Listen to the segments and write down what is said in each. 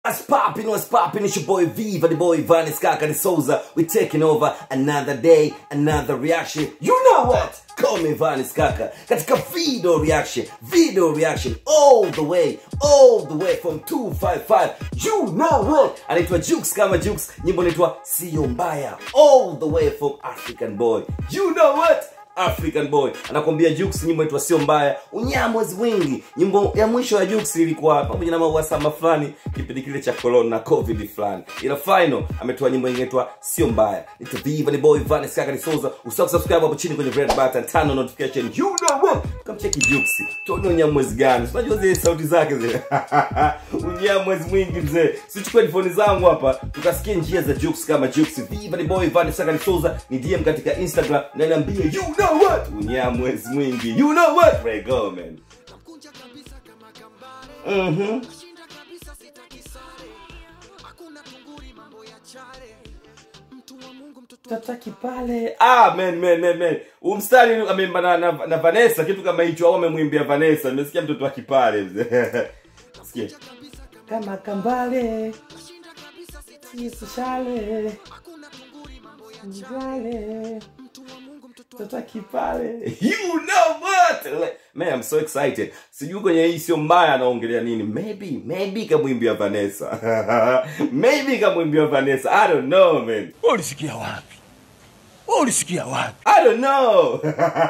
What's poppin', what's poppin', it's your boy Viva, the boy Vanis Kaka Souza. we taking over another day, another reaction. You know what? Call me Vanis Kaka. Katika video reaction, video reaction, all the way, all the way from 255. You know what? Anaitwa Jukes kama Jukes, nyimbo inaitwa Sio Mbaya. All the way from African Boy. You know what? African Boy anakwambia Jux, nyimbo inaitwa sio mbaya, unyamwezi mwingi. Nyimbo ya mwisho ya Jux ilikuwa pamoja na mauasama fulani kipindi kile cha corona na covid fulani, ila final ametoa nyimbo inaitwa sio mbaya. It's Viva the boy Vanes Kaka ni Souza. Usisahau kusubscribe hapo chini kwenye red button, turn on notification. You know what? Kamcheki Jux, tuone unyamwezi gani. Unajua zile sauti zake zile unyamwezi mwingi mzee. Sichukue headphone zangu hapa tukasikie njia za Jux kama Jux. Viva the boy Vanes Kaka ni Souza ni DM katika Instagram na niambie you know what? Unyamwezi mwingi. You know what? Ray go man. Nakunja kabisa kama kambare Mhm. Nashinda kabisa sitaki sare Hakuna kunguri mambo ya chare Mtu wa Mungu mtoto wa tataki pale ah man man man man huu mstari ameimba na, na, na Vanessa kitu kama hicho au amemwimbia Vanessa nimesikia mtoto wa kipale mzee sikia kabisa kama kama kambale Nashinda kabisa sitaki isishale Hakuna kunguri mambo ya chare njale Mtu wa Mungu mtoto wa tataki pale you know what Like, man I'm so excited sijui kwenye hii sio mbaya anaongelea nini maybe maybe kamwimbia Vanessa maybe kamwimbia Vanessa I don't know man ulisikia wapi ulisikia wapi I don't know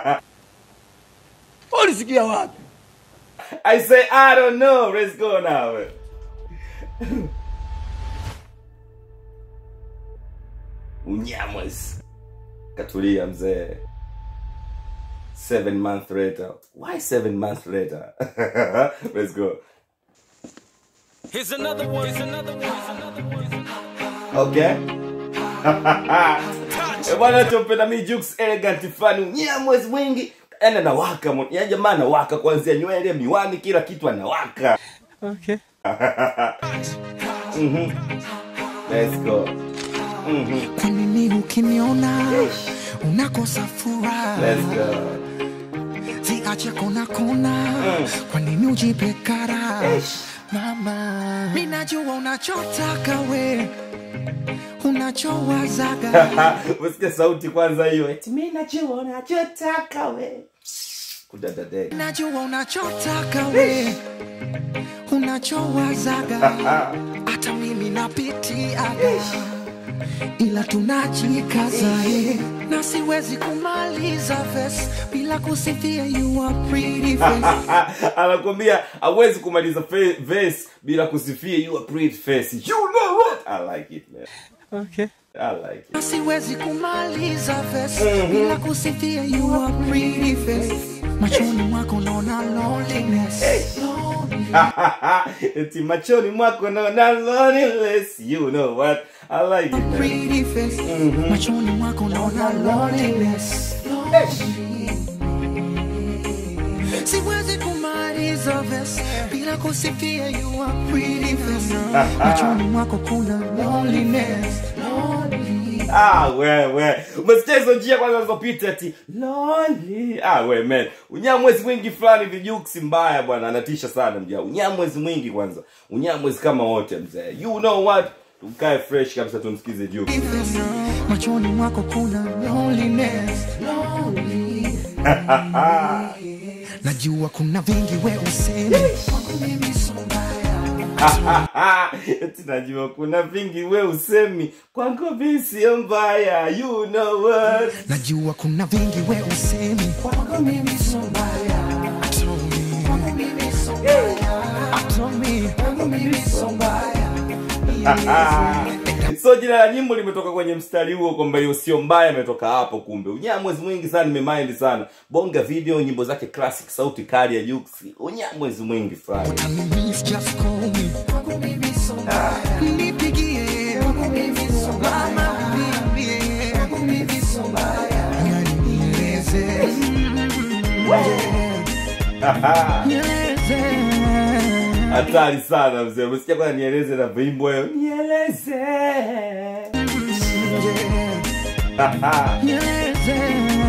ulisikia wapi I say I don't know. Let's go now. man. Unyamwezi. Katulia mzee. Seven months later. Why seven months later? Let's go. Here's another one Here's another one Here's another one Here's another one Okay. Eh, Bwana tumpenda mi Jux elegant fani unyamwezi mwingi. Yaani anawaka. mo- Yaani jamaa anawaka kuanzia nywele, miwani, kila kitu anawaka. okay. Let's go. Kwa nini ukiniona unakosa furaha Let's go. ziache kona kona kwa nini ujipe kara mama mi najua unachotaka we unachowazaga Umesikia sauti kwanza hiyo. Eti mimi najua unachotaka we. Kudadade. najua unachotaka we unachowazaga hata mimi napitiaga ila tunajikaza eh. na siwezi kumaliza verse bila kusifia you are pretty face Anakuambia hawezi kumaliza fe- verse bila kusifia you a pretty face. You know what? I like it man. Okay. I like it. Na siwezi kumaliza verse bila kusifia you are pretty face machoni mwako naona loneliness Lonely. Eti machoni mwako naona loneliness. You know what? I like it man. pretty face machoni mwako naona loneliness siwezi kumaliza verse bila kusifia you are pretty face machoni mwako kuna loneliness Lonely. Ah, wewe umesikia hizo njia kwanza zilizopita ati lonely. Ah, we man, unyamwezi mwingi fulani vijuksi mbaya bwana, anatisha sana mja. Unyamwezi mwingi kwanza, unyamwezi kama wote mzee. You know what? Tukae fresh kabisa, tumsikize juu. Face, machoni mwako kuna loneliness Lonely. najua kuna vingi we useme kwangu mimi so mbaya Eti najua kuna vingi we usemi kwangu mi sio mbaya. You know what? najua kuna vingi we useme kwangu mimi so mbaya I told me. Kwangu mimi so mbaya. I told me. Kwangu mimi so mbaya so jina la nyimbo limetoka kwenye mstari huo kwamba hiyo sio mbaya imetoka hapo kumbe unyamwezi mwingi sana nimemind sana bonga video nyimbo zake classic sauti kali ya Jux unyamwezi mwingi fulani Miss, just call me. Kwangu mimi so mbaya. Nipigie. Kwangu mimi so mbaya. Mama, niambie. Kwangu mimi so mbaya. Yani nieleze. Nieleze. hatari sana mzee umesikia kwanza nieleze na vimbo hiyo nieleze Nieleze.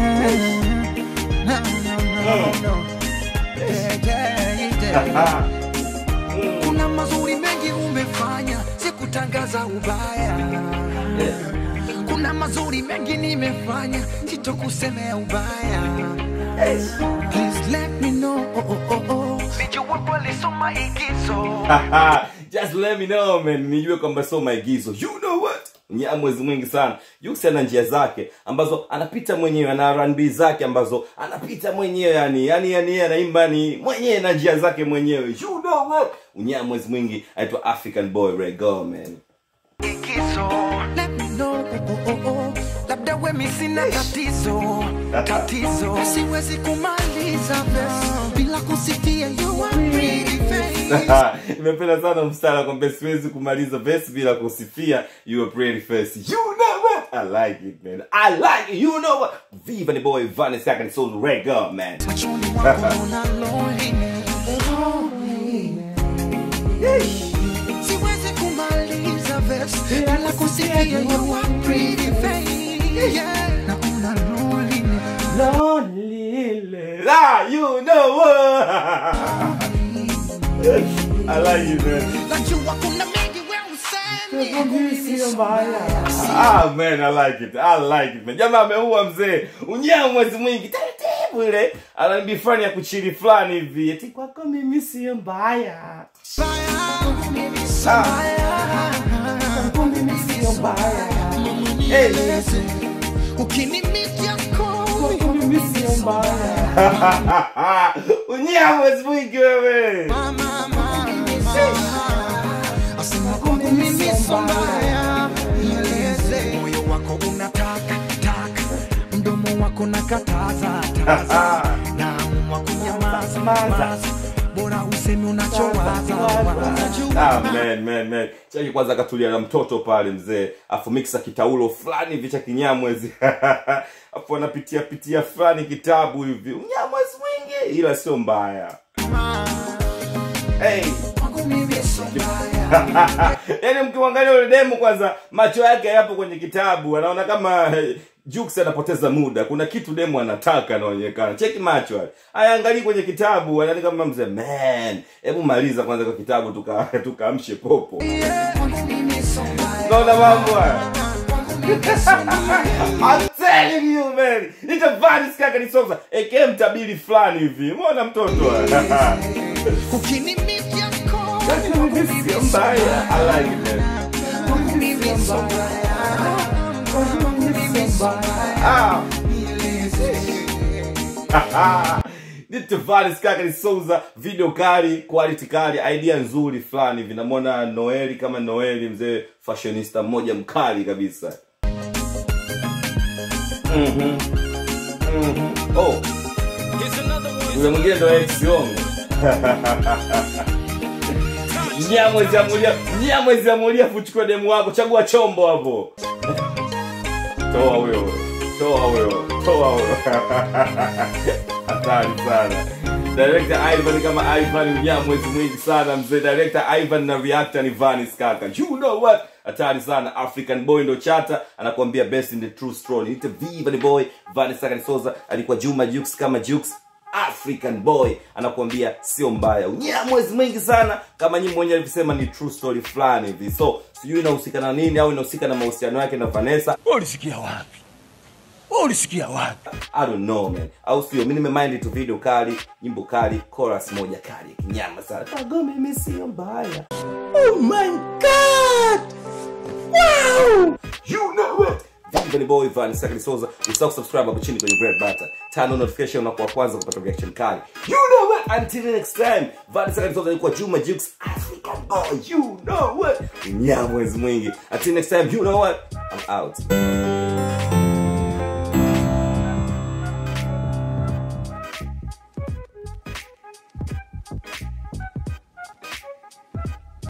No, no, no, no. Yeah, yeah, yeah. kuna mazuri mengi umefanya sitokutangaza ubaya kuna mazuri mengi nimefanya sitokusemea ubaya Please let me know oh, oh, oh, oh. Sijui walisoma igizo just let me know man nijue kwamba sio maigizo you know what Nya mwezi mwingi sana Jux ana njia zake ambazo anapita mwenyewe ana R&B zake ambazo anapita mwenyewe yani yani yani yeye anaimba ni mwenyewe na njia zake mwenyewe you know what Nya mwezi mwingi anaitwa African Boy Ray Go man igizo Let me know oh, oh, oh. labda wemi sina tatizo tatizo siwezi kumaliza verse bila kusifia you are pretty face nimependa sana mstara kwamba siwezi kumaliza verse bila kusifia your pretty face you know what I like it man I like it you know what Viva the boy Vanessa can soul Ray Go man machoni mwako una loneliness. siwezi kumaliza verse bila kusifia you are pretty face yeah. na una loneliness. Lonely. Ah, you know what? I like it, man. najua kuna mengi we usemi Ah, man, I like it. I like it, man. Jamaa ameua mzee. Unyaa mwezi mwingi. Taratibu ile. Anaimbi fulani ya kuchili fulani hivi. Eti kwako mimi sio mbaya. Hey. ukinimitia Unyaa mwezi mwingi wewe. moyo wako unataka taka mdomo wako nakataza taza naamua kunyamaza maza bora usemi unachowaza Ah, waza man, man, man. Chaki kwanza akatulia na mtoto pale mzee afu mixa kitaulo fulani hivi cha kinyamwezi afu anapitia pitia fulani kitabu hivi unyamwezi mwingi ila sio mbaya hey. yaani mkimwangalia yule demu kwanza macho yake yapo kwenye kitabu anaona kama eh, Jux anapoteza muda kuna kitu demu anataka anaonekana cheki macho haya ayaangalii kwenye kitabu anaani kama mzee man hebu maliza kwanza kwa kitabu tuka tukaamshe popo naona mambo haya I'm telling you man nitavani skaka nisoza eke mtabiri fulani hivi umeona mtoto haya ukinimitia Sio mbaya I like it man Ah. nitavalis kaka ni souza video kali quality kali idea nzuri fulani hivi namwona noeli kama noeli mzee fashionista mmoja mkali kabisa Mhm. Mhm. oh yule mwingine ndo ex yongo nyamwezi amulia nyamwezi amulia fuchukua demu wako chagua chombo hapo toa huyo toa huyo toa huyo hatari sana director ivan kama ivan unyamwezi mwingi sana mzee director ivan na reactor ni vanis kaka you know what hatari sana african boy ndo chata anakuambia best in the true story ite viva ni boy vanis kaka ni soza alikuwa juma jux kama jux african boy anakuambia sio mbaya unya mwezi mwingi sana kama nyinyi mwenyewe alivyosema ni true story fulani hivi so sijui inahusika na nini au inahusika na mahusiano yake na vanessa Wewe ulisikia wapi? Wewe ulisikia wapi? I don't know man au sio mi nimemind tu video kali nyimbo kali chorus moja kali ya kinyama sana kago mimi sio mbaya oh my god wow you know it Viva ni boy Van Sakali Soza. Usisahau subscribe hapo chini kwenye red button. Turn on notification unakuwa kwanza kupata reaction kali. You know what? Until next time. Van Sakali Soza alikuwa Juma Jukes African boy. You know what? Nyamwezi mwingi. Until next time, you know what? I'm out.